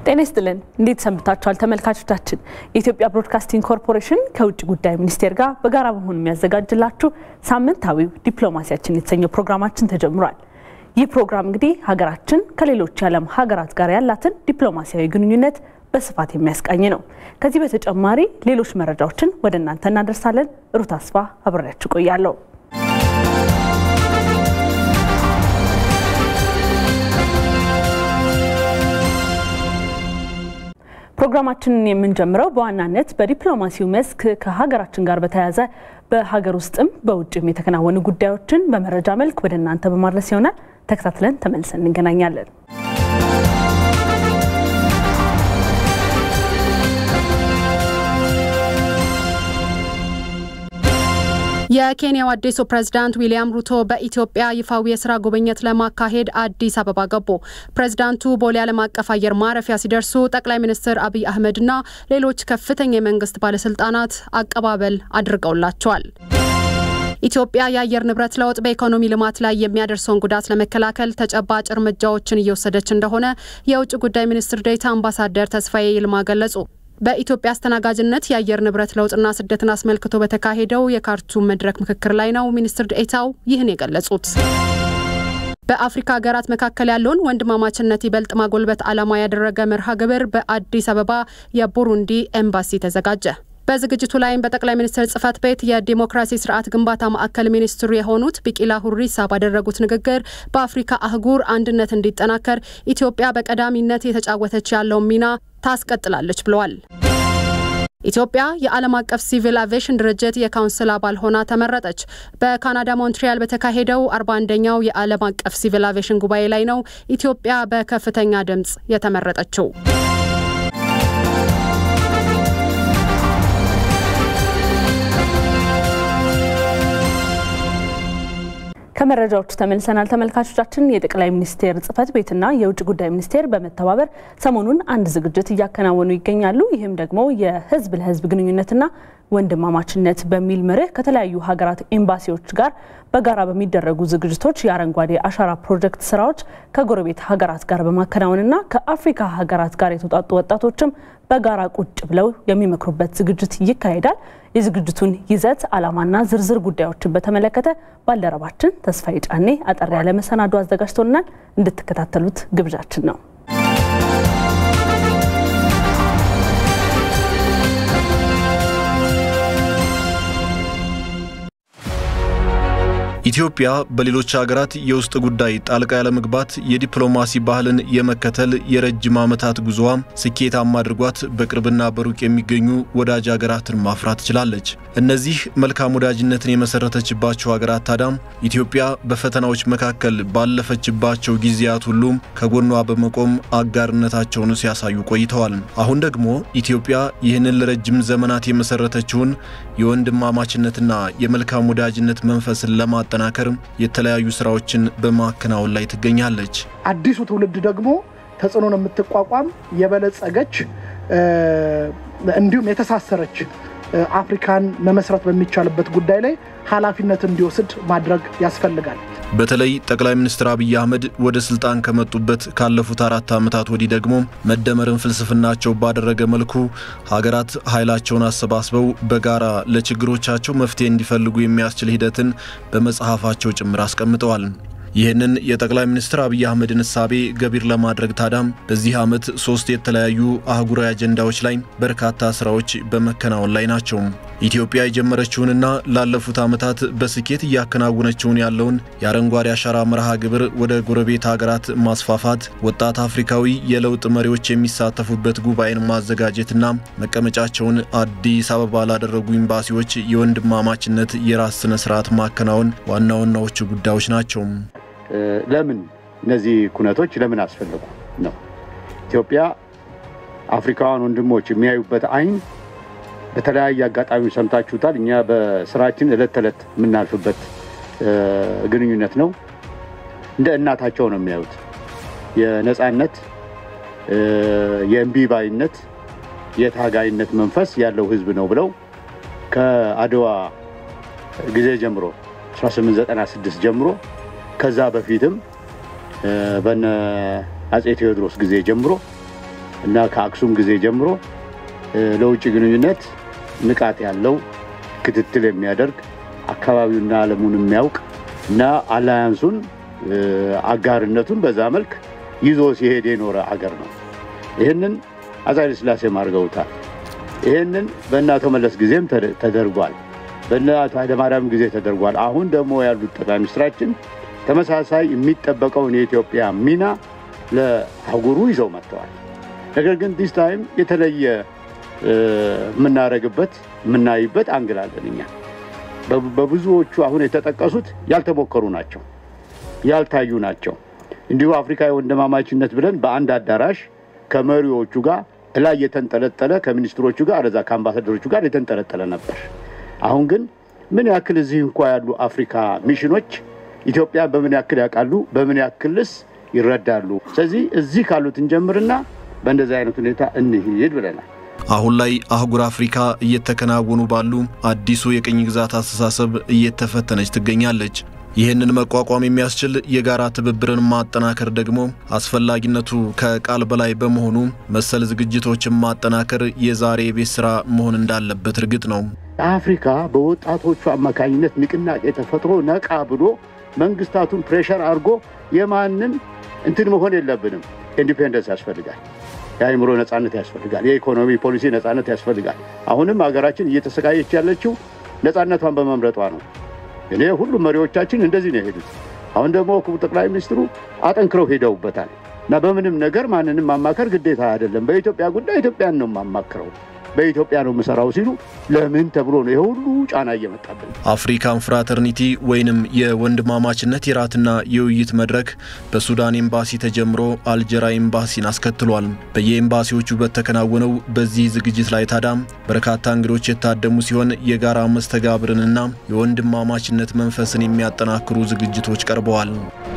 ጤና ይስጥልን። እንዴት ሰንብታችኋል ተመልካቾቻችን? የኢትዮጵያ ብሮድካስቲንግ ኮርፖሬሽን ከውጭ ጉዳይ ሚኒስቴር ጋር በጋራ በመሆን የሚያዘጋጅላችሁ ሳምንታዊው ዲፕሎማሲያችን የተሰኘው ፕሮግራማችን ተጀምሯል። ይህ ፕሮግራም እንግዲህ ሀገራችን ከሌሎች የዓለም ሀገራት ጋር ያላትን ዲፕሎማሲያዊ ግንኙነት በስፋት የሚያስቃኝ ነው። ከዚህ በተጨማሪ ሌሎች መረጃዎችን ወደ እናንተ እናደርሳለን። ሩት አስፋ አብሬያችሁ ቆያለሁ። ፕሮግራማችንን የምንጀምረው በዋናነት በዲፕሎማሲው መስክ ከሀገራችን ጋር በተያያዘ በሀገር ውስጥም በውጭም የተከናወኑ ጉዳዮችን በመረጃ መልክ ወደ እናንተ በማድረስ ይሆናል። ተከታትለን ተመልሰን እንገናኛለን። የኬንያው አዲሱ ፕሬዝዳንት ዊሊያም ሩቶ በኢትዮጵያ ይፋዊ የስራ ጉብኝት ለማካሄድ አዲስ አበባ ገቡ። ፕሬዝዳንቱ ቦሌ ዓለም አቀፍ አየር ማረፊያ ሲደርሱ ጠቅላይ ሚኒስትር አብይ አህመድና ሌሎች ከፍተኛ የመንግስት ባለስልጣናት አቀባበል አድርገውላቸዋል። ኢትዮጵያ የአየር ንብረት ለውጥ በኢኮኖሚ ልማት ላይ የሚያደርሰውን ጉዳት ለመከላከል ተጨባጭ እርምጃዎችን እየወሰደች እንደሆነ የውጭ ጉዳይ ሚኒስትር ዴኤታ አምባሳደር ተስፋዬ ይልማ ገለጹ። በኢትዮጵያ አስተናጋጅነት የአየር ንብረት ለውጥና ስደትን አስመልክቶ በተካሄደው የካርቱም መድረክ ምክክር ላይ ነው ሚኒስትር ዴኤታው ይህን የገለጹት። በአፍሪካ ሀገራት መካከል ያለውን ወንድማማችነት ይበልጥ ማጎልበት ዓላማ ያደረገ መርሃ ግብር በአዲስ አበባ የቡሩንዲ ኤምባሲ ተዘጋጀ። በዝግጅቱ ላይም በጠቅላይ ሚኒስትር ጽህፈት ቤት የዲሞክራሲ ስርዓት ግንባታ ማዕከል ሚኒስትሩ የሆኑት ቢቂላ ሁሪሳ ባደረጉት ንግግር በአፍሪካ አህጉር አንድነት እንዲጠናከር ኢትዮጵያ በቀዳሚነት የተጫወተች ያለውን ሚና ታስቀጥላለች ብለዋል። ኢትዮጵያ የዓለም አቀፍ ሲቪል አቪዬሽን ድርጅት የካውንስል አባል ሆና ተመረጠች። በካናዳ ሞንትሪያል በተካሄደው 41ኛው የዓለም አቀፍ ሲቪል አቪዬሽን ጉባኤ ላይ ነው ኢትዮጵያ በከፍተኛ ድምፅ የተመረጠችው። ከመረጃዎቹ ተመልሰናል ተመልካቾቻችን። የጠቅላይ ሚኒስቴር ጽህፈት ቤትና የውጭ ጉዳይ ሚኒስቴር በመተባበር ሰሞኑን አንድ ዝግጅት እያከናወኑ ይገኛሉ። ይህም ደግሞ የህዝብ ለህዝብ ግንኙነትና ወንድማማችነት በሚል መርህ ከተለያዩ ሀገራት ኤምባሲዎች ጋር በጋራ በሚደረጉ ዝግጅቶች የአረንጓዴ አሻራ ፕሮጀክት ስራዎች ከጎረቤት ሀገራት ጋር በማከናወንና ከአፍሪካ ሀገራት ጋር የተውጣጡ ወጣቶችም በጋራ ቁጭ ብለው የሚመክሩበት ዝግጅት ይካሄዳል። የዝግጅቱን ይዘት ዓላማና ዝርዝር ጉዳዮችን በተመለከተ ባልደረባችን ተስፋዬ ጫኔ አጠር ያለ መሰናዶ አዘጋጅቶልናል። እንድትከታተሉት ግብዣችን ነው። ኢትዮጵያ በሌሎች ሀገራት የውስጥ ጉዳይ ጣልቃ ያለመግባት የዲፕሎማሲ ባህልን የመከተል የረጅም ዓመታት ጉዞዋ ስኬታማ አድርጓት በቅርብና በሩቅ የሚገኙ ወዳጅ ሀገራትን ማፍራት ችላለች። እነዚህ መልካም ወዳጅነትን የመሰረተችባቸው ሀገራት ታዳም ኢትዮጵያ በፈተናዎች መካከል ባለፈችባቸው ጊዜያት ሁሉም ከጎኗ በመቆም አጋርነታቸውን ሲያሳዩ ቆይተዋል። አሁን ደግሞ ኢትዮጵያ ይህንን ለረጅም ዘመናት የመሰረተችውን የወንድማማችነትና የመልካም ወዳጅነት መንፈስን ለማ ለማጠናከር የተለያዩ ስራዎችን በማከናወን ላይ ትገኛለች። አዲሱ ትውልድ ደግሞ ተጽዕኖን የምትቋቋም የበለጸገች እንዲሁም የተሳሰረች አፍሪካን መመስረት በሚቻልበት ጉዳይ ላይ ኃላፊነት እንዲወስድ ማድረግ ያስፈልጋል። በተለይ ጠቅላይ ሚኒስትር አብይ አህመድ ወደ ስልጣን ከመጡበት ካለፉት አራት ዓመታት ወዲህ ደግሞ መደመርን ፍልስፍናቸው ባደረገ መልኩ ሀገራት ኃይላቸውን አሰባስበው በጋራ ለችግሮቻቸው መፍትሄ እንዲፈልጉ የሚያስችል ሂደትን በመጽሐፋቸው ጭምር አስቀምጠዋል። ይህንን የጠቅላይ ሚኒስትር አብይ አህመድን እሳቤ ገቢር ለማድረግ ታዳም በዚህ ዓመት ሶስት የተለያዩ አህጉራዊ አጀንዳዎች ላይ በርካታ ስራዎች በመከናወን ላይ ናቸው። ኢትዮጵያ የጀመረችውንና ላለፉት ዓመታት በስኬት እያከናወነችውን ያለውን የአረንጓዴ አሻራ መርሃ ግብር ወደ ጎረቤት ሀገራት ማስፋፋት፣ ወጣት አፍሪካዊ የለውጥ መሪዎች የሚሳተፉበት ጉባኤን ማዘጋጀትና መቀመጫቸውን አዲስ አበባ ላደረጉ ኤምባሲዎች የወንድማማችነት የራስ ስነ ስርዓት ማከናወን ዋና ዋናዎቹ ጉዳዮች ናቸው። ለምን እነዚህ ኩነቶች ለምን አስፈለጉ ነው። ኢትዮጵያ አፍሪካውያን ወንድሞች የሚያዩበት አይን በተለያየ አጋጣሚ ሰምታችሁታል። እኛ በስራችን ዕለት ተዕለት የምናልፍበት ግንኙነት ነው። እንደ እናታቸው ነው የሚያዩት። የነፃነት፣ የእምቢባይነት፣ የታጋይነት መንፈስ ያለው ህዝብ ነው ብለው ከአድዋ ጊዜ ጀምሮ 1896 ጀምሮ ከዛ በፊትም በነ አፄ ቴዎድሮስ ጊዜ ጀምሮ እና ከአክሱም ጊዜ ጀምሮ ለውጭ ግንኙነት ንቃት ያለው ክትትል የሚያደርግ አካባቢውና ዓለሙን የሚያውቅ እና አላያንሱን አጋርነቱን በዛ መልክ ይዞ ሲሄድ የኖረ አገር ነው። ይህንን አፄ ኃይለ ሥላሴም አድርገውታል። ይህንን በእነ አቶ መለስ ጊዜም ተደርጓል። በእነ አቶ ኃይለማርያም ጊዜ ተደርጓል። አሁን ደግሞ ያሉት ጠቅላይ ሚኒስትራችን ተመሳሳይ የሚጠበቀውን የኢትዮጵያ ሚና ለአህጉሩ ይዘው መጥተዋል። ነገር ግን ዲስ ታይም የተለየ የምናደርግበት የምናይበት አንግላለን እኛ በብዙዎቹ አሁን የተጠቀሱት ያልተሞከሩ ናቸው፣ ያልታዩ ናቸው። እንዲሁ አፍሪካ የወንድማማችነት ብለን በአንድ አዳራሽ ከመሪዎቹ ጋር ላይ የተንጠለጠለ ከሚኒስትሮቹ ጋር አለዛ ከአምባሳደሮቹ ጋር የተንጠለጠለ ነበር። አሁን ግን ምን ያክል እዚህ እንኳ ያሉ አፍሪካ ሚሽኖች ኢትዮጵያን በምን ያክል ያውቃሉ፣ በምን ያክልስ ይረዳሉ? ስለዚህ እዚህ ካሉት እንጀምርና በእንደዚህ አይነት ሁኔታ እንሂድ ብለናል። አሁን ላይ አህጉር አፍሪካ እየተከናወኑ ባሉ አዲሱ የቅኝ ግዛት አስተሳሰብ እየተፈተነች ትገኛለች። ይህንን መቋቋም የሚያስችል የጋራ ትብብርን ማጠናከር ደግሞ አስፈላጊነቱ ከቃል በላይ በመሆኑ መሰል ዝግጅቶችን ማጠናከር የዛሬ የቤት ስራ መሆን እንዳለበት እርግጥ ነው። አፍሪካ በወጣቶቹ አማካኝነት ንቅናቄ ተፈጥሮ ነቃ ብሎ መንግስታቱን ፕሬሸር አድርጎ የማንም እንትን መሆን የለብንም። ኢንዲፔንደንስ ያስፈልጋል። የአእምሮ ነጻነት ያስፈልጋል። የኢኮኖሚ ፖሊሲ ነጻነት ያስፈልጋል። አሁንም ሀገራችን እየተሰቃየች ያለችው ነጻነቷን በመምረጧ ነው። እኔ ሁሉም መሪዎቻችን እንደዚህ ነው የሄዱት። አሁን ደግሞ ክቡር ጠቅላይ ሚኒስትሩ አጠንክረው ሄደውበታል እና በምንም ነገር ማንንም ማማከር ግዴታ አይደለም። በኢትዮጵያ ጉዳይ ኢትዮጵያን ነው የማማክረው፣ በኢትዮጵያ ነው የምሰራው ሲሉ ለምን ተብሎ ነው የሁሉ ጫና እየመጣብን። አፍሪካን ፍራተርኒቲ ወይንም የወንድማማችነት የራትና የውይይት መድረክ በሱዳን ኤምባሲ ተጀምሮ አልጀራ ኤምባሲን አስከትሏል። በየኤምባሲዎቹ በተከናወነው በዚህ ዝግጅት ላይ ታዲያ በርካታ እንግዶች የታደሙ ሲሆን የጋራ መስተጋብርንና የወንድማማችነት መንፈስን የሚያጠናክሩ ዝግጅቶች ቀርበዋል።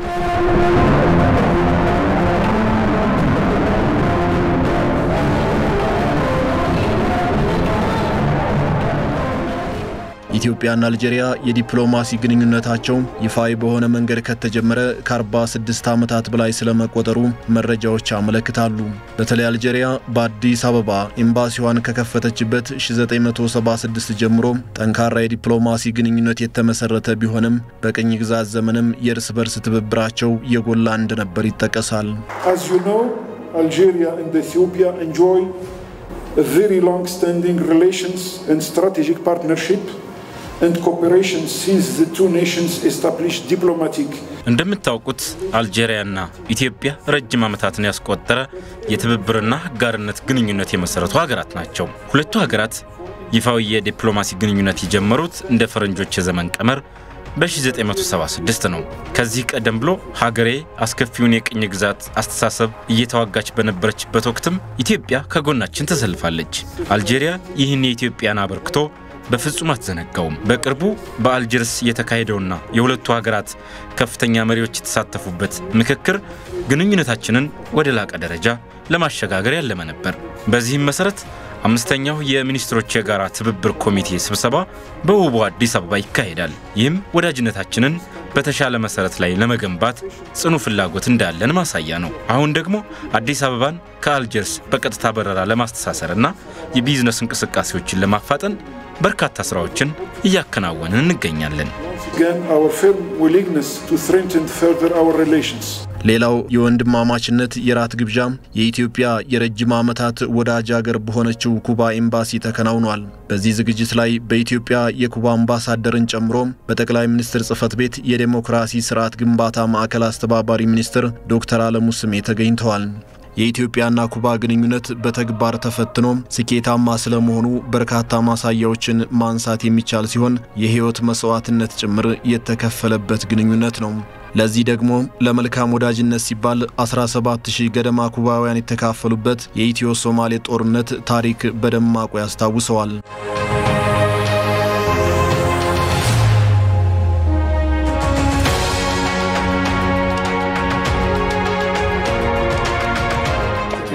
ኢትዮጵያና አልጄሪያ የዲፕሎማሲ ግንኙነታቸው ይፋዊ በሆነ መንገድ ከተጀመረ ከ46 ዓመታት በላይ ስለመቆጠሩ መረጃዎች ያመለክታሉ። በተለይ አልጄሪያ በአዲስ አበባ ኤምባሲዋን ከከፈተችበት 1976 ጀምሮ ጠንካራ የዲፕሎማሲ ግንኙነት የተመሰረተ ቢሆንም በቅኝ ግዛት ዘመንም የእርስ በርስ ትብብራቸው የጎላ እንደነበር ይጠቀሳል። Algeria and Ethiopia enjoy a very long-standing relations and strategic partnership and cooperation since the two nations established diplomatic እንደምታውቁት አልጄሪያና ኢትዮጵያ ረጅም ዓመታትን ያስቆጠረ የትብብርና አጋርነት ግንኙነት የመሰረቱ ሀገራት ናቸው። ሁለቱ ሀገራት ይፋዊ የዲፕሎማሲ ግንኙነት የጀመሩት እንደ ፈረንጆች የዘመን ቀመር በ1976 ነው። ከዚህ ቀደም ብሎ ሀገሬ አስከፊውን የቅኝ ግዛት አስተሳሰብ እየተዋጋች በነበረችበት ወቅትም ኢትዮጵያ ከጎናችን ተሰልፋለች። አልጄሪያ ይህን የኢትዮጵያን አበርክቶ በፍጹም አትዘነጋውም። በቅርቡ በአልጀርስ የተካሄደውና የሁለቱ ሀገራት ከፍተኛ መሪዎች የተሳተፉበት ምክክር ግንኙነታችንን ወደ ላቀ ደረጃ ለማሸጋገር ያለመ ነበር። በዚህም መሰረት አምስተኛው የሚኒስትሮች የጋራ ትብብር ኮሚቴ ስብሰባ በውቡ አዲስ አበባ ይካሄዳል። ይህም ወዳጅነታችንን በተሻለ መሰረት ላይ ለመገንባት ጽኑ ፍላጎት እንዳለን ማሳያ ነው። አሁን ደግሞ አዲስ አበባን ከአልጀርስ በቀጥታ በረራ ለማስተሳሰርና የቢዝነስ እንቅስቃሴዎችን ለማፋጠን በርካታ ስራዎችን እያከናወንን እንገኛለን። again our firm willingness to strengthen further our relations. ሌላው የወንድማማችነት የራት ግብዣ የኢትዮጵያ የረጅም ዓመታት ወዳጅ አገር በሆነችው ኩባ ኤምባሲ ተከናውኗል። በዚህ ዝግጅት ላይ በኢትዮጵያ የኩባ አምባሳደርን ጨምሮ በጠቅላይ ሚኒስትር ጽህፈት ቤት የዴሞክራሲ ስርዓት ግንባታ ማዕከል አስተባባሪ ሚኒስትር ዶክተር አለሙ ስሜ ተገኝተዋል። የኢትዮጵያና ኩባ ግንኙነት በተግባር ተፈትኖ ስኬታማ ስለመሆኑ በርካታ ማሳያዎችን ማንሳት የሚቻል ሲሆን የህይወት መስዋዕትነት ጭምር የተከፈለበት ግንኙነት ነው። ለዚህ ደግሞ ለመልካም ወዳጅነት ሲባል 17000 ገደማ ኩባውያን የተካፈሉበት የኢትዮ ሶማሌ ጦርነት ታሪክ በደማቁ ያስታውሰዋል።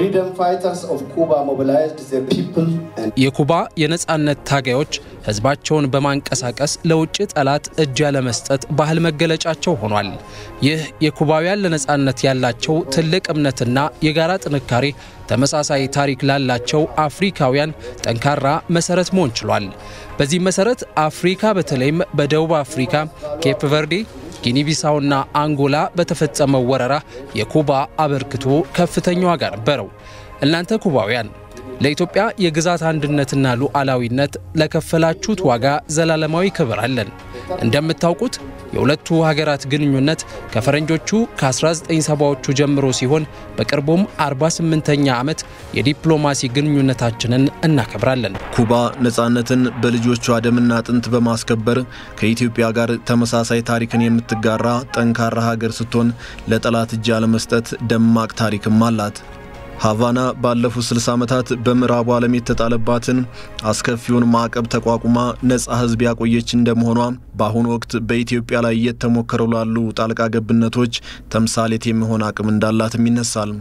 የኩባ የነጻነት ታጋዮች ህዝባቸውን በማንቀሳቀስ ለውጭ ጠላት እጅ ያለመስጠት ባህል መገለጫቸው ሆኗል። ይህ የኩባውያን ለነጻነት ያላቸው ትልቅ እምነትና የጋራ ጥንካሬ ተመሳሳይ ታሪክ ላላቸው አፍሪካውያን ጠንካራ መሰረት መሆን ችሏል። በዚህም መሰረት አፍሪካ በተለይም በደቡብ አፍሪካ፣ ኬፕ ቨርዴ ጊኒቢሳውና አንጎላ በተፈጸመው ወረራ የኩባ አበርክቶ ከፍተኛ ዋጋ ነበረው። እናንተ ኩባውያን ለኢትዮጵያ የግዛት አንድነትና ሉዓላዊነት ለከፈላችሁት ዋጋ ዘላለማዊ ክብር አለን። እንደምታውቁት የሁለቱ ሀገራት ግንኙነት ከፈረንጆቹ ከ1970ዎቹ ጀምሮ ሲሆን በቅርቡም 48ኛ ዓመት የዲፕሎማሲ ግንኙነታችንን እናከብራለን። ኩባ ነጻነትን በልጆቿ ደምና አጥንት በማስከበር ከኢትዮጵያ ጋር ተመሳሳይ ታሪክን የምትጋራ ጠንካራ ሀገር ስትሆን ለጠላት እጅ አለመስጠት ደማቅ ታሪክም አላት። ሃቫና ባለፉት 60 ዓመታት በምዕራቡ ዓለም የተጣለባትን አስከፊውን ማዕቀብ ተቋቁማ ነጻ ሕዝብ ያቆየች እንደመሆኗ በአሁኑ ወቅት በኢትዮጵያ ላይ እየተሞከሩ ላሉ ጣልቃ ገብነቶች ተምሳሌት የሚሆን አቅም እንዳላትም ይነሳል።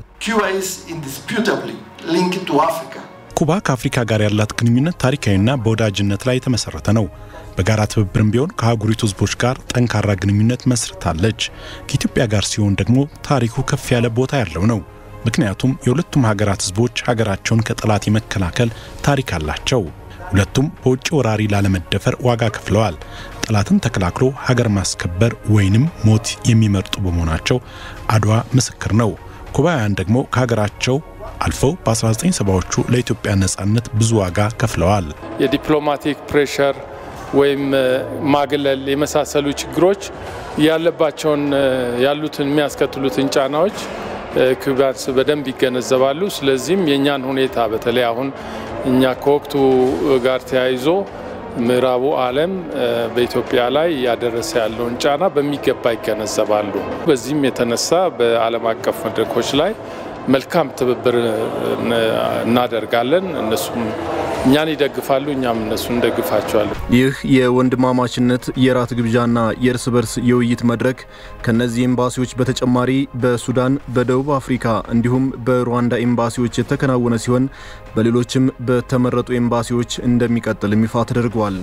ኩባ ከአፍሪካ ጋር ያላት ግንኙነት ታሪካዊና በወዳጅነት ላይ የተመሰረተ ነው። በጋራ ትብብርም ቢሆን ከአህጉሪቱ ህዝቦች ጋር ጠንካራ ግንኙነት መስርታለች። ከኢትዮጵያ ጋር ሲሆን ደግሞ ታሪኩ ከፍ ያለ ቦታ ያለው ነው። ምክንያቱም የሁለቱም ሀገራት ህዝቦች ሀገራቸውን ከጠላት የመከላከል ታሪክ አላቸው። ሁለቱም በውጭ ወራሪ ላለመደፈር ዋጋ ከፍለዋል። ጠላትን ተከላክሎ ሀገር ማስከበር ወይንም ሞት የሚመርጡ በመሆናቸው አድዋ ምስክር ነው። ኩባውያን ደግሞ ከሀገራቸው አልፈው በ1970ዎቹ ለኢትዮጵያ ነጻነት ብዙ ዋጋ ከፍለዋል። የዲፕሎማቲክ ፕሬሸር ወይም ማግለል የመሳሰሉ ችግሮች ያለባቸውን ያሉትን የሚያስከትሉትን ጫናዎች ኩባንስ በደንብ ይገነዘባሉ። ስለዚህም የእኛን ሁኔታ በተለይ አሁን እኛ ከወቅቱ ጋር ተያይዞ ምዕራቡ ዓለም በኢትዮጵያ ላይ እያደረሰ ያለውን ጫና በሚገባ ይገነዘባሉ። በዚህም የተነሳ በዓለም አቀፍ መድረኮች ላይ መልካም ትብብር እናደርጋለን። እነሱም እኛን ይደግፋሉ፣ እኛም እነሱን እንደግፋቸዋለን። ይህ የወንድማማችነት የራት ግብዣና የእርስ በርስ የውይይት መድረክ ከነዚህ ኤምባሲዎች በተጨማሪ በሱዳን፣ በደቡብ አፍሪካ እንዲሁም በሩዋንዳ ኤምባሲዎች የተከናወነ ሲሆን በሌሎችም በተመረጡ ኤምባሲዎች እንደሚቀጥልም ይፋ ተደርጓል።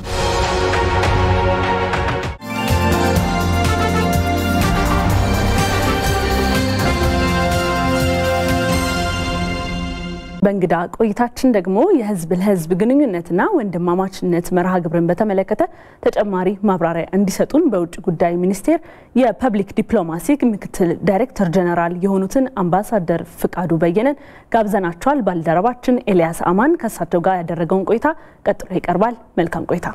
በእንግዳ ቆይታችን ደግሞ የህዝብ ለህዝብ ግንኙነትና ወንድማማችነት መርሃ ግብርን በተመለከተ ተጨማሪ ማብራሪያ እንዲሰጡን በውጭ ጉዳይ ሚኒስቴር የፐብሊክ ዲፕሎማሲ ምክትል ዳይሬክተር ጀነራል የሆኑትን አምባሳደር ፍቃዱ በየነን ጋብዘናቸዋል። ባልደረባችን ኤልያስ አማን ከእሳቸው ጋር ያደረገውን ቆይታ ቀጥሎ ይቀርባል። መልካም ቆይታ።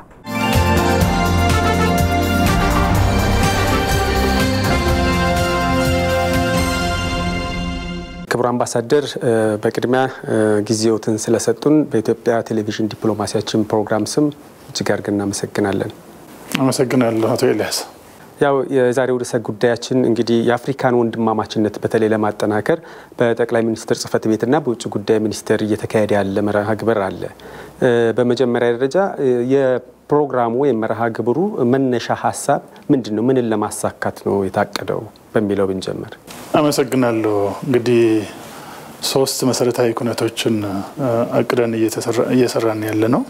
ክቡር አምባሳደር በቅድሚያ ጊዜዎትን ስለሰጡን በኢትዮጵያ ቴሌቪዥን ዲፕሎማሲያችን ፕሮግራም ስም እጅግ አድርገን እናመሰግናለን። አመሰግናለሁ አቶ ኤልያስ። ያው የዛሬው ርዕሰ ጉዳያችን እንግዲህ የአፍሪካን ወንድማማችነት በተለይ ለማጠናከር በጠቅላይ ሚኒስትር ጽህፈት ቤትና በውጭ ጉዳይ ሚኒስቴር እየተካሄደ ያለ መርሃ ግብር አለ። በመጀመሪያ ደረጃ የፕሮግራሙ ወይም መርሃ ግብሩ መነሻ ሀሳብ ምንድን ነው? ምንን ለማሳካት ነው የታቀደው በሚለው ብንጀምር። አመሰግናለሁ። እንግዲህ ሶስት መሰረታዊ ኩነቶችን አቅደን እየሰራን ያለ ነው።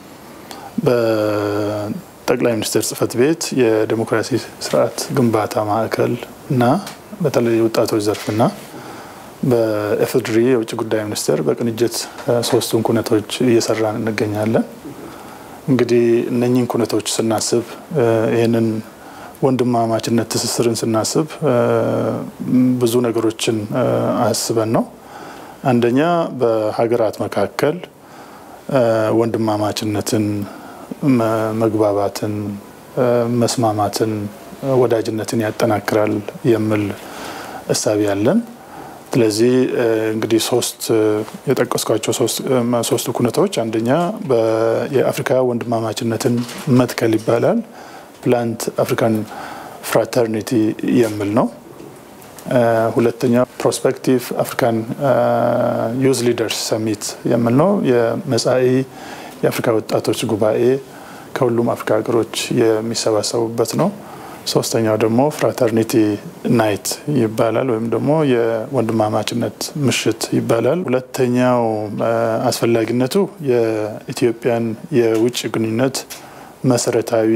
በጠቅላይ ሚኒስትር ጽህፈት ቤት የዴሞክራሲ ስርዓት ግንባታ ማዕከል እና በተለይ ወጣቶች ዘርፍና በኤፍድሪ የውጭ ጉዳይ ሚኒስቴር በቅንጅት ሶስቱን ኩነቶች እየሰራን እንገኛለን። እንግዲህ እነኚህን ኩነቶች ስናስብ ይህንን ወንድማማችነት ትስስርን ስናስብ ብዙ ነገሮችን አስበን ነው። አንደኛ በሀገራት መካከል ወንድማማችነትን፣ መግባባትን፣ መስማማትን፣ ወዳጅነትን ያጠናክራል የሚል እሳቤ ያለን። ስለዚህ እንግዲህ ሶስት የጠቀስኳቸው ሶስቱ ኩነቶች አንደኛ የአፍሪካ ወንድማማችነትን መትከል ይባላል። ፕላንት አፍሪካን ፍራተርኒቲ የሚል ነው። ሁለተኛ ፕሮስፔክቲቭ አፍሪካን ዩዝ ሊደርስ ሰሚት የሚል ነው። የመጻኢ የአፍሪካ ወጣቶች ጉባኤ ከሁሉም አፍሪካ ሀገሮች የሚሰባሰቡበት ነው። ሶስተኛው ደግሞ ፍራተርኒቲ ናይት ይባላል ወይም ደግሞ የወንድማማችነት ምሽት ይባላል። ሁለተኛው አስፈላጊነቱ የኢትዮጵያን የውጭ ግንኙነት መሰረታዊ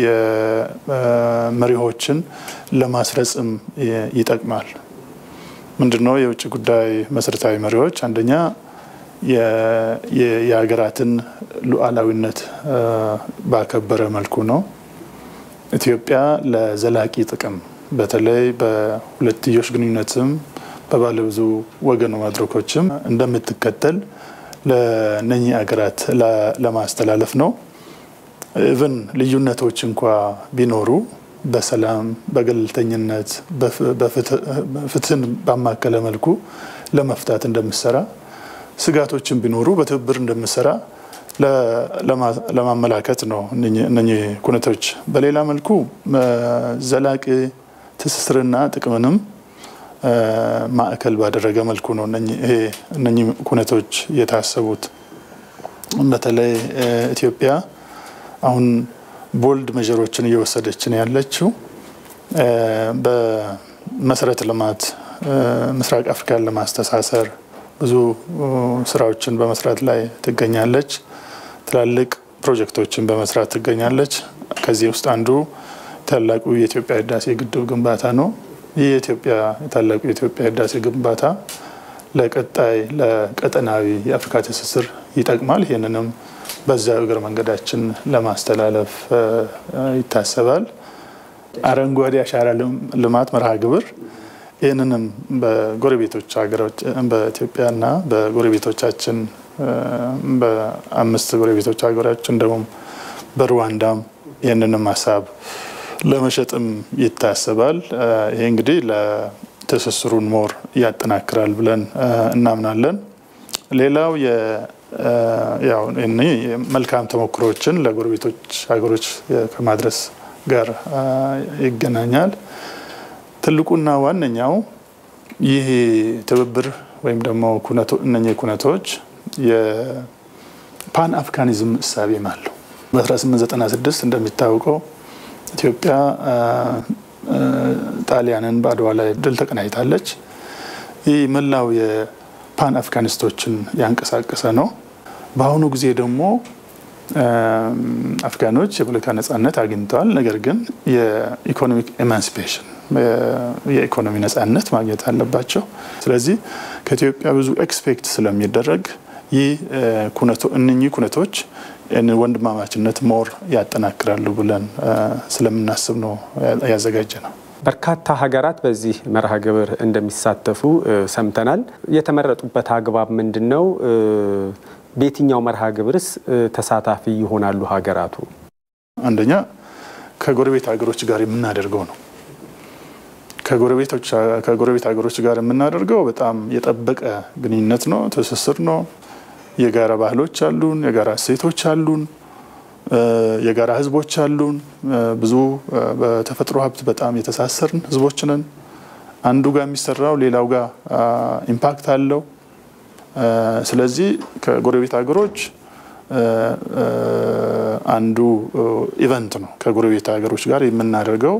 መሪዎችን ለማስረጽም ይጠቅማል። ምንድነው የውጭ ጉዳይ መሰረታዊ መሪዎች? አንደኛ የሀገራትን ሉዓላዊነት ባከበረ መልኩ ነው። ኢትዮጵያ ለዘላቂ ጥቅም በተለይ በሁለትዮሽ ግንኙነትም በባለብዙ ወገን መድረኮችም እንደምትከተል ለነኚህ ሀገራት ለማስተላለፍ ነው። ኢቭን ልዩነቶች እንኳ ቢኖሩ በሰላም በገለልተኝነት ፍትህን ባማከለ መልኩ ለመፍታት እንደምሰራ ስጋቶችን ቢኖሩ በትብብር እንደምሰራ ለማመላከት ነው እነኚህ ኩነቶች። በሌላ መልኩ ዘላቂ ትስስርና ጥቅምንም ማዕከል ባደረገ መልኩ ነው እነኚህ ኩነቶች የታሰቡት። በተለይ ኢትዮጵያ አሁን ቦልድ መጀሮችን እየወሰደች ነው ያለችው። በመሰረተ ልማት ምስራቅ አፍሪካን ለማስተሳሰር ብዙ ስራዎችን በመስራት ላይ ትገኛለች። ትላልቅ ፕሮጀክቶችን በመስራት ትገኛለች። ከዚህ ውስጥ አንዱ ታላቁ የኢትዮጵያ ህዳሴ ግድብ ግንባታ ነው። ይህ የኢትዮጵያ የታላቁ የኢትዮጵያ ህዳሴ ግንባታ ለቀጣይ ለቀጠናዊ የአፍሪካ ትስስር ይጠቅማል። ይህንንም በዛ እግር መንገዳችን ለማስተላለፍ ይታሰባል። አረንጓዴ አሻራ ልማት መርሃ ግብር ይህንንም በጎረቤቶች ሀገሮች በኢትዮጵያና በጎረቤቶቻችን በአምስት ጎረቤቶች ሀገሮች እንደውም በሩዋንዳም ይህንንም ሀሳብ ለመሸጥም ይታሰባል። ይሄ እንግዲህ ለትስስሩን ሞር ያጠናክራል ብለን እናምናለን። ሌላው ያው መልካም ተሞክሮችን ለጎረቤቶች ሀገሮች ከማድረስ ጋር ይገናኛል። ትልቁና ዋነኛው ይህ ትብብር ወይም ደግሞ እነኚህ ኩነቶች የፓን አፍሪካኒዝም እሳቤም አለው። በ1896 እንደሚታወቀው ኢትዮጵያ ጣሊያንን በአድዋ ላይ ድል ተቀናይታለች። ይህ መላው የፓን አፍሪካኒስቶችን ያንቀሳቀሰ ነው። በአሁኑ ጊዜ ደግሞ አፍጋኖች የፖለቲካ ነጻነት አግኝተዋል። ነገር ግን የኢኮኖሚክ ኤማንሲፔሽን የኢኮኖሚ ነጻነት ማግኘት አለባቸው። ስለዚህ ከኢትዮጵያ ብዙ ኤክስፔክት ስለሚደረግ ይህ እነኚህ ኩነቶች ወንድማማችነት ሞር ያጠናክራሉ ብለን ስለምናስብ ነው ያዘጋጀ ነው። በርካታ ሀገራት በዚህ መርሃ ግብር እንደሚሳተፉ ሰምተናል። የተመረጡበት አግባብ ምንድን ነው? በየትኛው መርሃ ግብርስ ተሳታፊ ይሆናሉ ሀገራቱ? አንደኛ ከጎረቤት ሀገሮች ጋር የምናደርገው ነው። ከጎረቤት ሀገሮች ጋር የምናደርገው በጣም የጠበቀ ግንኙነት ነው፣ ትስስር ነው። የጋራ ባህሎች አሉን፣ የጋራ እሴቶች አሉን፣ የጋራ ህዝቦች አሉን። ብዙ በተፈጥሮ ሀብት በጣም የተሳሰርን ህዝቦች ነን። አንዱ ጋር የሚሰራው ሌላው ጋር ኢምፓክት አለው። ስለዚህ ከጎረቤት ሀገሮች አንዱ ኢቨንት ነው። ከጎረቤት ሀገሮች ጋር የምናደርገው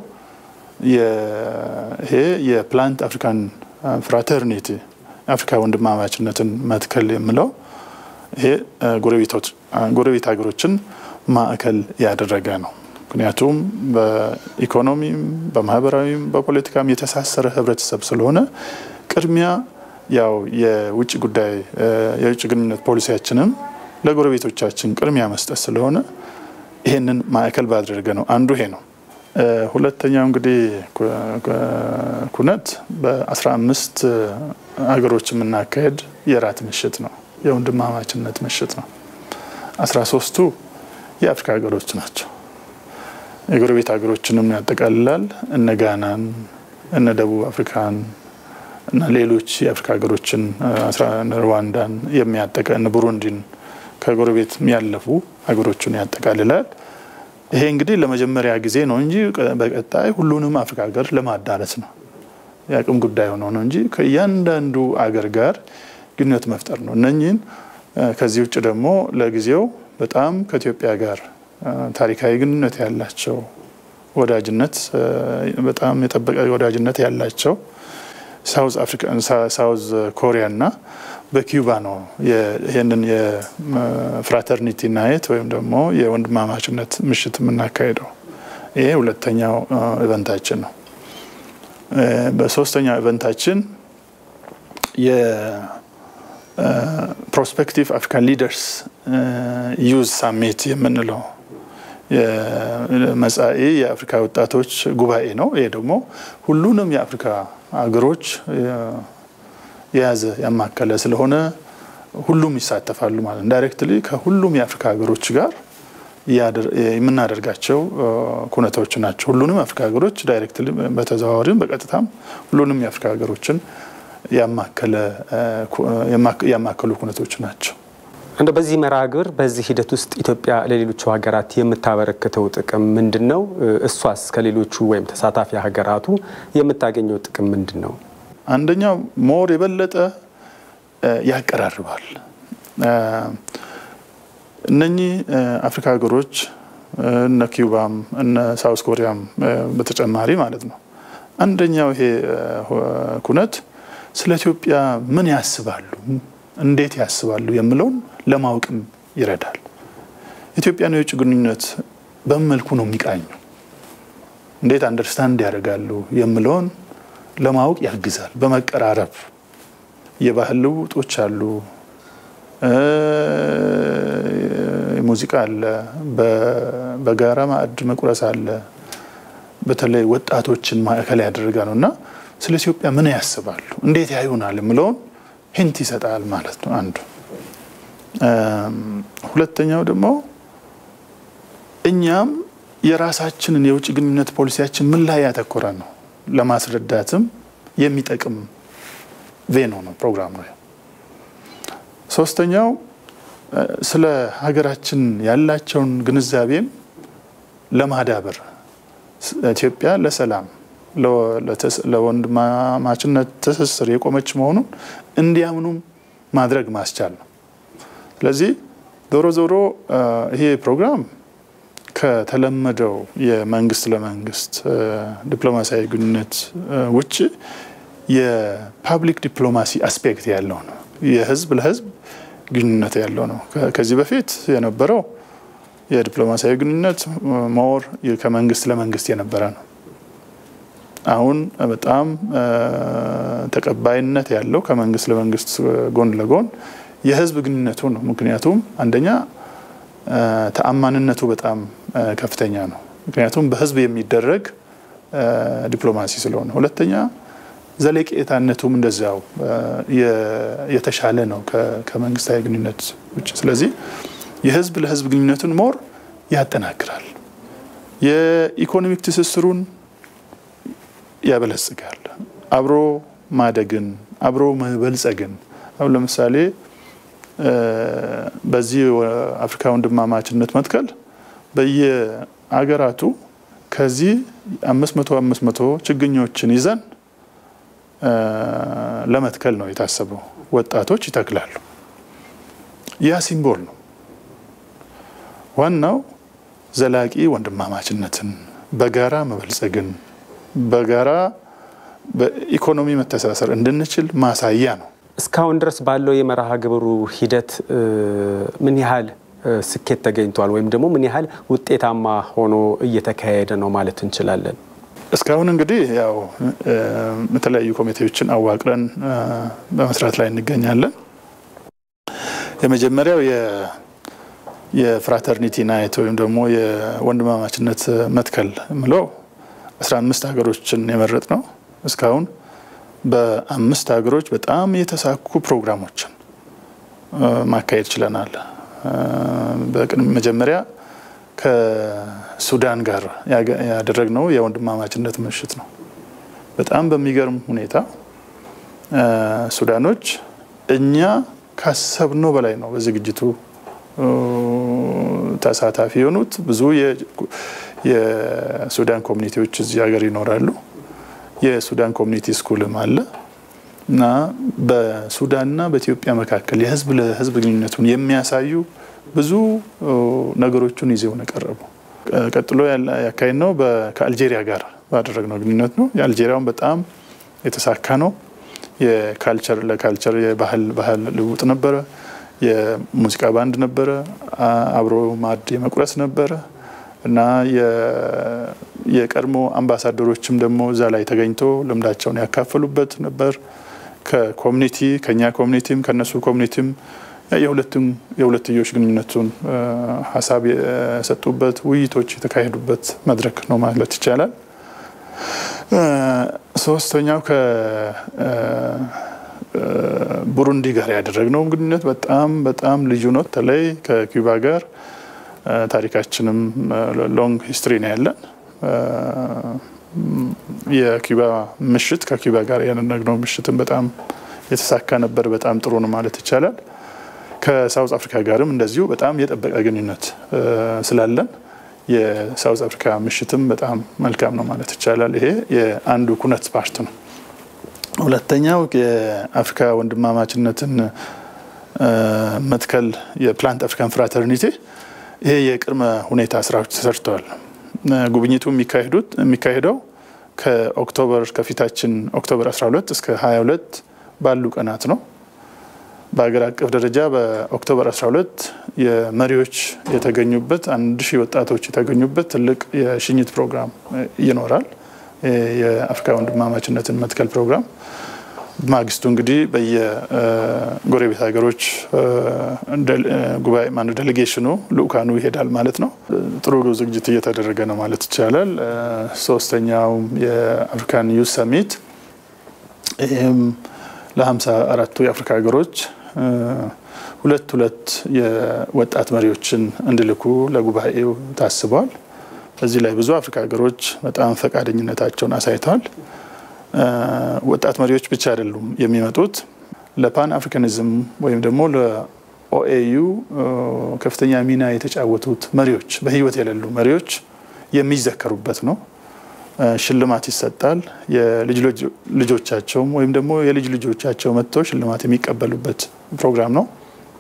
ይሄ የፕላንት አፍሪካን ፍራተርኒቲ አፍሪካ ወንድማማችነትን መትከል የምለው ይሄ ጎረቤት ሀገሮችን ማዕከል ያደረገ ነው። ምክንያቱም በኢኮኖሚም በማህበራዊም በፖለቲካም የተሳሰረ ህብረተሰብ ስለሆነ ቅድሚያ ያው የውጭ ጉዳይ የውጭ ግንኙነት ፖሊሲያችንም ለጎረቤቶቻችን ቅድሚያ መስጠት ስለሆነ ይሄንን ማዕከል ባደረገ ነው። አንዱ ይሄ ነው። ሁለተኛው እንግዲህ ኩነት በአስራ አምስት ሀገሮች የምናካሄድ የራት ምሽት ነው። የወንድማማችነት ምሽት ነው። አስራ ሶስቱ የአፍሪካ ሀገሮች ናቸው። የጎረቤት ሀገሮችንም ያጠቃልላል። እነ ጋናን፣ እነ ደቡብ አፍሪካን እና ሌሎች የአፍሪካ ሀገሮችን ሩዋንዳን የሚያጠቃ እነ ቡሩንዲን ከጎረቤት የሚያለፉ ሀገሮችን ያጠቃልላል። ይሄ እንግዲህ ለመጀመሪያ ጊዜ ነው እንጂ በቀጣይ ሁሉንም አፍሪካ ሀገር ለማዳረስ ነው። የአቅም ጉዳይ ሆኖ ነው እንጂ ከእያንዳንዱ አገር ጋር ግንኙነት መፍጠር ነው። እነኚህን ከዚህ ውጭ ደግሞ ለጊዜው በጣም ከኢትዮጵያ ጋር ታሪካዊ ግንኙነት ያላቸው ወዳጅነት በጣም የጠበቀ ወዳጅነት ያላቸው ሳውዝ አፍሪካ ሳውዝ ኮሪያ እና በኪዩባ ነው ይህንን የፍራተርኒቲ ናይት ወይም ደግሞ የወንድማማችነት ምሽት የምናካሄደው። ይሄ ሁለተኛው ኢቨንታችን ነው። በሶስተኛው ኢቨንታችን የፕሮስፔክቲቭ አፍሪካን ሊደርስ ዩዝ ሳሚት የምንለው መጻኢ የአፍሪካ ወጣቶች ጉባኤ ነው። ይሄ ደግሞ ሁሉንም የአፍሪካ ሀገሮች የያዘ ያማከለ ስለሆነ ሁሉም ይሳተፋሉ ማለት ዳይሬክትሊ ከሁሉም የአፍሪካ ሀገሮች ጋር የምናደርጋቸው ኩነቶች ናቸው። ሁሉንም የአፍሪካ ሀገሮች ዳይሬክትሊ በተዘዋዋሪም በቀጥታም ሁሉንም የአፍሪካ ሀገሮችን ያማከሉ ኩነቶች ናቸው። እንደ በዚህ መርሃ ግብር በዚህ ሂደት ውስጥ ኢትዮጵያ ለሌሎቹ ሀገራት የምታበረክተው ጥቅም ምንድን ነው? እሷስ ከሌሎቹ ወይም ተሳታፊ ሀገራቱ የምታገኘው ጥቅም ምንድን ነው? አንደኛው ሞር የበለጠ ያቀራርባል። እነኚህ አፍሪካ ሀገሮች እነ ኪውባም እነ ሳውስ ኮሪያም በተጨማሪ ማለት ነው። አንደኛው ይሄ ኩነት ስለ ኢትዮጵያ ምን ያስባሉ፣ እንዴት ያስባሉ የምለውን ለማወቅም ይረዳል። ኢትዮጵያን የውጭ ግንኙነት በምን መልኩ ነው የሚቃኙ፣ እንዴት አንደርስታንድ ያደርጋሉ የምለውን ለማወቅ ያግዛል። በመቀራረብ የባህል ልውጦች አሉ፣ ሙዚቃ አለ፣ በጋራ ማዕድ መቁረስ አለ። በተለይ ወጣቶችን ማዕከል ያደረገ ነው እና ስለ ኢትዮጵያ ምን ያስባሉ፣ እንዴት ያዩናል የምለውን ሂንት ይሰጣል ማለት ነው አንዱ። ሁለተኛው ደግሞ እኛም የራሳችንን የውጭ ግንኙነት ፖሊሲያችን ምን ላይ ያተኮረ ነው ለማስረዳትም የሚጠቅም ቬኖ ነው ፕሮግራም ነው። ሶስተኛው ስለ ሀገራችን ያላቸውን ግንዛቤም ለማዳበር ኢትዮጵያ ለሰላም ለወንድማማችነት ትስስር የቆመች መሆኑን እንዲያምኑም ማድረግ ማስቻል ነው። ስለዚህ ዞሮ ዞሮ ይሄ ፕሮግራም ከተለመደው የመንግስት ለመንግስት ዲፕሎማሲያዊ ግንኙነት ውጭ የፓብሊክ ዲፕሎማሲ አስፔክት ያለው ነው። የህዝብ ለህዝብ ግንኙነት ያለው ነው። ከዚህ በፊት የነበረው የዲፕሎማሲያዊ ግንኙነት ሞር ከመንግስት ለመንግስት የነበረ ነው። አሁን በጣም ተቀባይነት ያለው ከመንግስት ለመንግስት ጎን ለጎን የህዝብ ግንኙነቱ ነው። ምክንያቱም አንደኛ ተአማንነቱ በጣም ከፍተኛ ነው። ምክንያቱም በህዝብ የሚደረግ ዲፕሎማሲ ስለሆነ፣ ሁለተኛ ዘለቄታነቱም እንደዚያው የተሻለ ነው ከመንግስታዊ ግንኙነት ውጭ። ስለዚህ የህዝብ ለህዝብ ግንኙነቱን ሞር ያጠናክራል። የኢኮኖሚክ ትስስሩን ያበለጽጋል። አብሮ ማደግን፣ አብሮ መበልጸግን አሁን ለምሳሌ በዚህ አፍሪካ ወንድማማችነት መትከል በየአገራቱ ከዚህ አምስት መቶ አምስት መቶ ችግኞችን ይዘን ለመትከል ነው የታሰበው። ወጣቶች ይተክላሉ። ያ ሲምቦል ነው። ዋናው ዘላቂ ወንድማማችነትን፣ በጋራ መበልጸግን፣ በጋራ በኢኮኖሚ መተሳሰር እንድንችል ማሳያ ነው። እስካሁን ድረስ ባለው የመርሃ ግብሩ ሂደት ምን ያህል ስኬት ተገኝቷል ወይም ደግሞ ምን ያህል ውጤታማ ሆኖ እየተካሄደ ነው ማለት እንችላለን? እስካሁን እንግዲህ ያው የተለያዩ ኮሚቴዎችን አዋቅረን በመስራት ላይ እንገኛለን። የመጀመሪያው የፍራተርኒቲ ናይት ወይም ደግሞ የወንድማማችነት መትከል የምለው አስራ አምስት ሀገሮችን የመረጥ ነው እስካሁን በአምስት ሀገሮች በጣም የተሳኩ ፕሮግራሞችን ማካሄድ ችለናል። መጀመሪያ ከሱዳን ጋር ያደረግነው የወንድማማችነት ምሽት ነው። በጣም በሚገርም ሁኔታ ሱዳኖች እኛ ካሰብነው በላይ ነው በዝግጅቱ ተሳታፊ የሆኑት። ብዙ የሱዳን ኮሚኒቲዎች እዚህ ሀገር ይኖራሉ። የሱዳን ኮሚኒቲ ስኩልም አለ እና በሱዳንና በኢትዮጵያ መካከል የህዝብ ለህዝብ ግንኙነቱን የሚያሳዩ ብዙ ነገሮችን ይዘው ነው የቀረቡ። ቀጥሎ ያካሄድ ነው ከአልጄሪያ ጋር ባደረግነው ግንኙነት ነው። የአልጄሪያውን በጣም የተሳካ ነው። የካልቸር ለካልቸር የባህል ባህል ልውጥ ነበረ። የሙዚቃ ባንድ ነበረ። አብሮ ማዕድ የመቁረስ ነበረ እና የቀድሞ አምባሳደሮችም ደግሞ እዛ ላይ ተገኝቶ ልምዳቸውን ያካፈሉበት ነበር። ከኮሚኒቲ ከኛ ኮሚኒቲም ከነሱ ኮሚኒቲም የሁለትዮሽ ግንኙነቱን ሀሳብ የሰጡበት ውይይቶች የተካሄዱበት መድረክ ነው ማለት ይቻላል። ሶስተኛው ከቡሩንዲ ጋር ያደረግነው ግንኙነት በጣም በጣም ልዩ ነው። በተለይ ከኪዩባ ጋር ታሪካችንም ሎንግ ሂስትሪ ነው ያለን። የኪዩባ ምሽት ከኪዩባ ጋር ያደረግነው ምሽትን በጣም የተሳካ ነበር። በጣም ጥሩ ነው ማለት ይቻላል። ከሳውዝ አፍሪካ ጋርም እንደዚሁ በጣም የጠበቀ ግንኙነት ስላለን የሳውዝ አፍሪካ ምሽትም በጣም መልካም ነው ማለት ይቻላል። ይሄ የአንዱ ኩነት ፓርት ነው። ሁለተኛው የአፍሪካ ወንድማማችነትን መትከል የፕላንት አፍሪካን ፍራተርኒቲ ይሄ የቅድመ ሁኔታ ስራዎች ተሰርተዋል። ጉብኝቱ የሚካሄደው ከኦክቶበር ከፊታችን ኦክቶበር 12 እስከ 22 ባሉ ቀናት ነው። በሀገር አቀፍ ደረጃ በኦክቶበር 12 የመሪዎች የተገኙበት አንድ ሺህ ወጣቶች የተገኙበት ትልቅ የሽኝት ፕሮግራም ይኖራል። የአፍሪካ ወንድማማችነትን መትከል ፕሮግራም ማግስቱ እንግዲህ በየጎረቤት ሀገሮች ጉባኤ ማነው ዴሌጌሽኑ ልኡካኑ ይሄዳል ማለት ነው። ጥሩ ዝግጅት እየተደረገ ነው ማለት ይቻላል። ሶስተኛው የአፍሪካን ዩዝ ሰሚት ይህም ለሀምሳ አራቱ የአፍሪካ ሀገሮች ሁለት ሁለት የወጣት መሪዎችን እንዲልኩ ለጉባኤው ታስበዋል። በዚህ ላይ ብዙ አፍሪካ ሀገሮች በጣም ፈቃደኝነታቸውን አሳይተዋል። ወጣት መሪዎች ብቻ አይደሉም የሚመጡት ለፓን አፍሪካኒዝም ወይም ደግሞ ለኦኤዩ ከፍተኛ ሚና የተጫወቱት መሪዎች በህይወት የሌሉ መሪዎች የሚዘከሩበት ነው። ሽልማት ይሰጣል። የልጅ ልጆቻቸውም ወይም ደግሞ የልጅ ልጆቻቸው መጥተው ሽልማት የሚቀበሉበት ፕሮግራም ነው።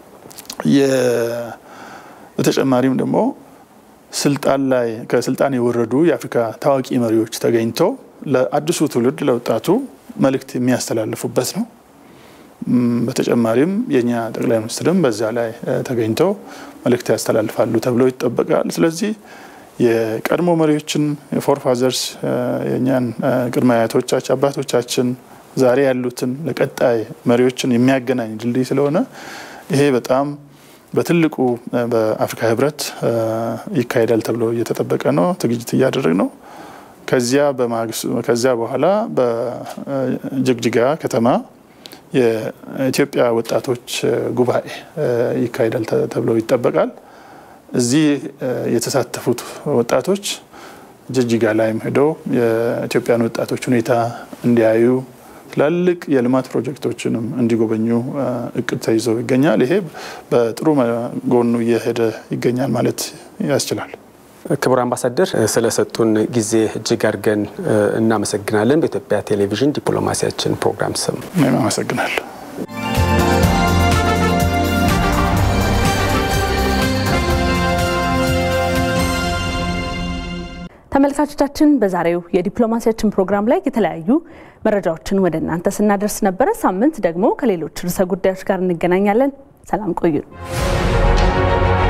በተጨማሪም ደግሞ ስልጣን ላይ ከስልጣን የወረዱ የአፍሪካ ታዋቂ መሪዎች ተገኝተው ለአዲሱ ትውልድ ለወጣቱ መልእክት የሚያስተላልፉበት ነው። በተጨማሪም የእኛ ጠቅላይ ሚኒስትርም በዛ ላይ ተገኝተው መልእክት ያስተላልፋሉ ተብሎ ይጠበቃል። ስለዚህ የቀድሞ መሪዎችን የፎር ፋዘርስ የእኛን ቅድመ አያቶቻችን አባቶቻችን ዛሬ ያሉትን ለቀጣይ መሪዎችን የሚያገናኝ ድልድይ ስለሆነ ይሄ በጣም በትልቁ በአፍሪካ ህብረት ይካሄዳል ተብሎ እየተጠበቀ ነው። ዝግጅት እያደረግ ነው። ከዚያ ከዚያ በኋላ በጅግጅጋ ከተማ የኢትዮጵያ ወጣቶች ጉባኤ ይካሄዳል ተብሎ ይጠበቃል። እዚህ የተሳተፉት ወጣቶች ጅጅጋ ላይም ሄደው የኢትዮጵያን ወጣቶች ሁኔታ እንዲያዩ ትላልቅ የልማት ፕሮጀክቶችንም እንዲጎበኙ እቅድ ተይዞ ይገኛል። ይሄ በጥሩ ጎኑ እየሄደ ይገኛል ማለት ያስችላል። ክቡር አምባሳደር ስለሰጡን ጊዜ እጅግ አድርገን እናመሰግናለን። በኢትዮጵያ ቴሌቪዥን ዲፕሎማሲያችን ፕሮግራም ስም እኔም አመሰግናለሁ። ተመልካቾቻችን በዛሬው የዲፕሎማሲያችን ፕሮግራም ላይ የተለያዩ መረጃዎችን ወደ እናንተ ስናደርስ ነበረ። ሳምንት ደግሞ ከሌሎች ርዕሰ ጉዳዮች ጋር እንገናኛለን። ሰላም ቆዩ።